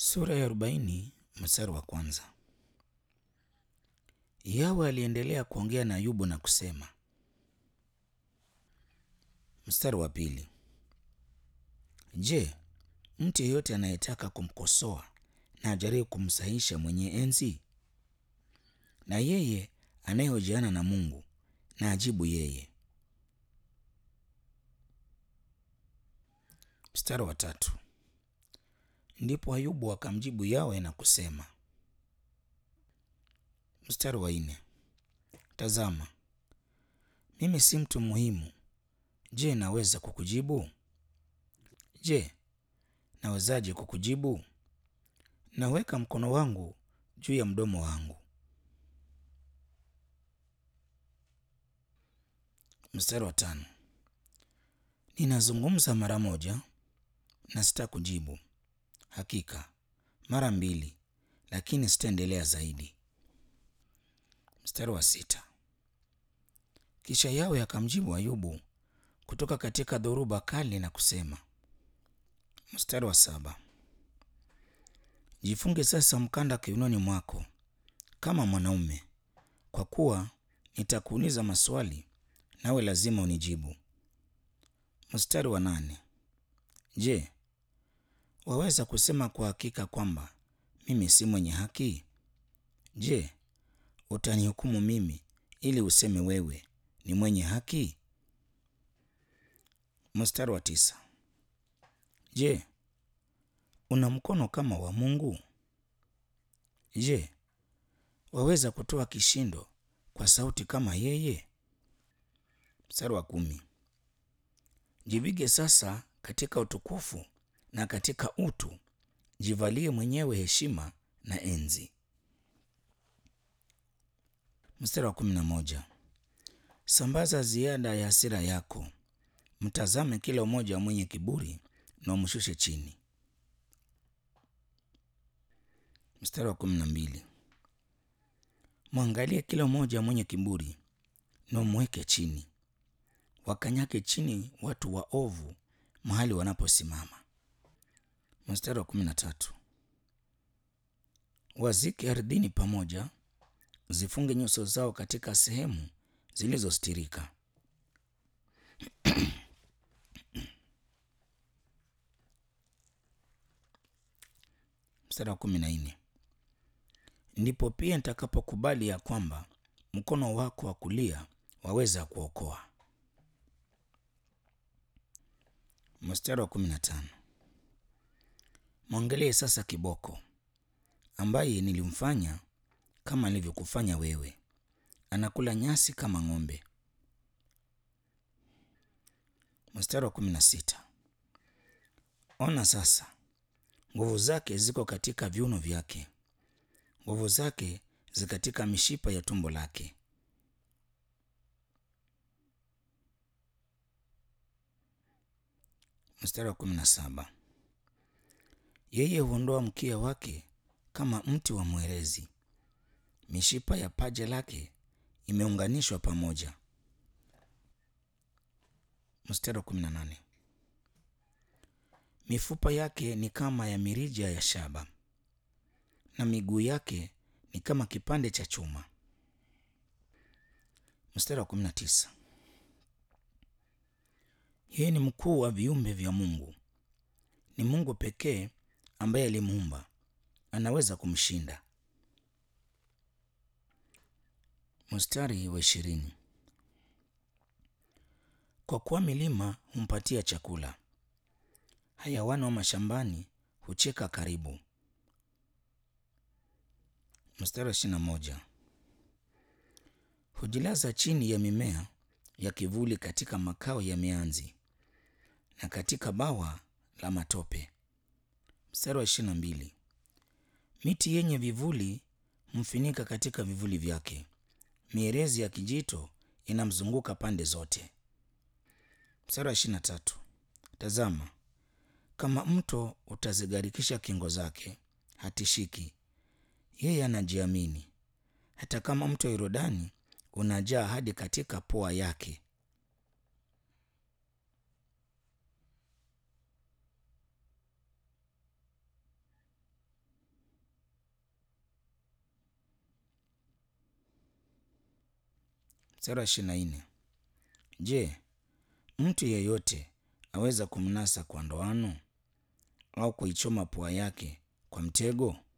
Sura ya arobaini mstari wa kwanza. Yawe aliendelea kuongea na Ayubu na kusema. Mstari wa pili. Je, mtu yeyote anayetaka kumkosoa na ajaribu kumsahisha mwenye enzi? Na yeye anayehojiana na Mungu na ajibu yeye. Mstari wa tatu. Ndipo Ayubu akamjibu Yawe na kusema. Mstari wa nne. Tazama, mimi si mtu muhimu. Je, naweza kukujibu? Je, nawezaje kukujibu? Naweka mkono wangu juu ya mdomo wangu. Mstari wa tano. Ninazungumza mara moja na sitakujibu, hakika mara mbili, lakini sitaendelea zaidi. Mstari wa sita. Kisha Yawe akamjibu Ayubu kutoka katika dhoruba kali na kusema. Mstari wa saba. Jifunge sasa mkanda kiunoni mwako kama mwanaume, kwa kuwa nitakuuliza maswali nawe lazima unijibu. Mstari wa nane. Je, waweza kusema kwa hakika kwamba mimi si mwenye haki? Je, utanihukumu mimi ili useme wewe ni mwenye haki? Mstari wa tisa. Je, una mkono kama wa Mungu? Je, waweza kutoa kishindo kwa sauti kama yeye? Mstari wa kumi. Jivige sasa katika utukufu na katika utu, jivalie mwenyewe heshima na enzi. Mstari wa kumi na moja. Sambaza ziada ya hasira yako, mtazame kila mmoja mwenye kiburi na umshushe chini. Mstari wa kumi na mbili. Mwangalie kila mmoja mwenye kiburi na umweke chini, wakanyake chini watu waovu mahali wanaposimama. Mstari wa kumi na tatu. Wazike ardhini pamoja, zifunge nyuso zao katika sehemu zilizostirika. Mstari wa kumi na nne. Ndipo pia nitakapokubali ya kwamba mkono wako wa kulia waweza kuokoa. Mstari wa kumi na tano. Mwangalie sasa kiboko ambaye nilimfanya kama nilivyokufanya wewe, anakula nyasi kama ng'ombe. Mstari wa kumi na sita. Ona sasa, nguvu zake ziko katika viuno vyake, nguvu zake zi katika mishipa ya tumbo lake. Mstari wa kumi na saba. Yeye huondoa mkia wake kama mti wa mwerezi, mishipa ya paja lake imeunganishwa pamoja. Mstari wa kumi na nane. Mifupa yake ni kama ya mirija ya shaba na miguu yake ni kama kipande cha chuma. Mstari wa kumi na tisa. Yeye ni mkuu wa viumbe vya Mungu, ni Mungu pekee ambaye alimuumba, anaweza kumshinda. Mstari wa ishirini. Kwa kuwa milima humpatia chakula, hayawani wa mashambani hucheka karibu. Mstari wa ishirini na moja. Hujilaza chini ya mimea ya kivuli katika makao ya mianzi na katika bawa la matope. Mstari wa ishirini na mbili. Miti yenye vivuli humfinika katika vivuli vyake, mierezi ya kijito inamzunguka pande zote. Mstari wa ishirini na tatu. Tazama, kama mto utazigharikisha kingo zake, hatishiki. Yeye anajiamini, hata kama mto Yordani unajaa hadi katika pua yake. Mstari wa ishirini na nne. Je, mtu yeyote aweza kumnasa kwa ndoano au kuichoma pua yake kwa mtego?